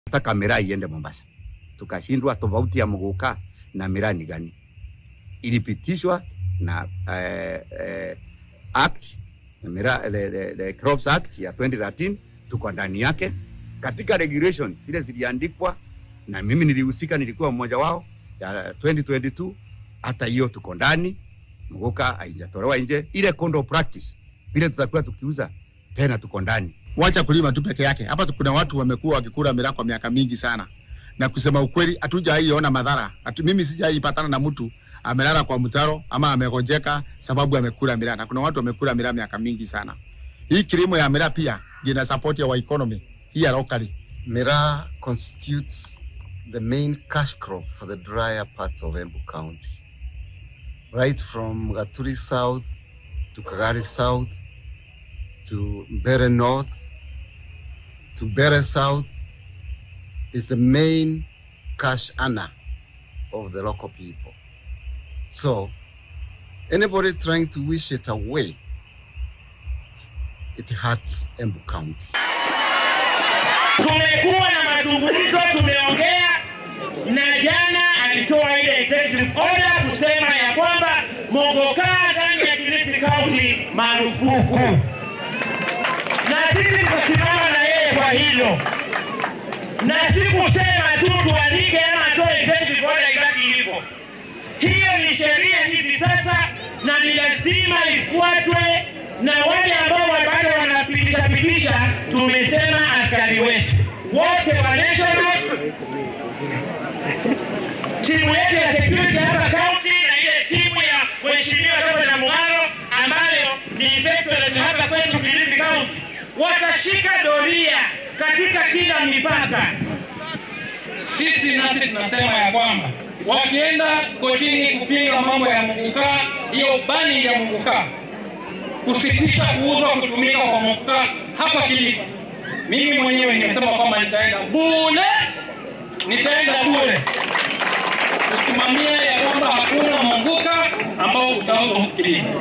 Nataka miraa iende Mombasa, tukashindwa. Tofauti ya Muguka na miraa ni gani? Ilipitishwa na eh, eh, act miraa, the, the, the Crops Act ya 2013 tuko ndani yake katika regulation zile ziliandikwa na mimi nilihusika, nilikuwa mmoja wao ya 2022. Hata hiyo tuko ndani, Muguka haijatolewa nje. Ile condo practice vile tutakuwa tukiuza tena, tuko ndani. Wacha kulima tu peke yake. Hapa kuna watu wamekuwa wakikula miraa kwa miaka mingi sana, na kusema ukweli, hatujaiona madhara. Hatu, mimi sijaipatana na mtu amelala kwa mtaro ama amegonjeka sababu amekula miraa, na kuna watu wamekula miraa miaka mingi sana. Hii kilimo ya miraa pia ina support ya economy hii ya locally. Miraa constitutes the main cash crop for the drier parts of Embu County, right from Gaturi South to Kagari South to Mbere North to Mbere South is the main cash earner of the local people. So anybody trying to wish it away, it hurts Embu County. Tumekuwa na mazungumzo, tumeongea na jana alitoa ile executive order kusema ya kwamba Mogoka ndani ya Kilifi County marufuku, na sisi tukasimama na yeye kwa hilo, na si kusema tu tuandike ama atoe executive order ibaki hivyo. Hiyo ni sheria hivi sasa na ni lazima ifuatwe, na wale ambao bado wanapitisha pitisha, tumesema askari wetu wote wa national timu yetu ya security hapa county na ile timu ya mheshimiwa Dr. Namung'aro ambayo ni inspectorate hapa kwetu Kilifi County watashika doria katika kila mipaka. Sisi nasi tunasema ya kwamba wakienda kotini kupinga mambo ya Muguka, hiyo bani ya Muguka, kusitisha kuuzwa kutumika kwa Muguka hapa Kilifi, mimi mwenyewe nimesema kwamba nitaenda bure, nitaenda bure kusimamia ya kwamba hakuna Muguka ambao utauzwa Kilifi.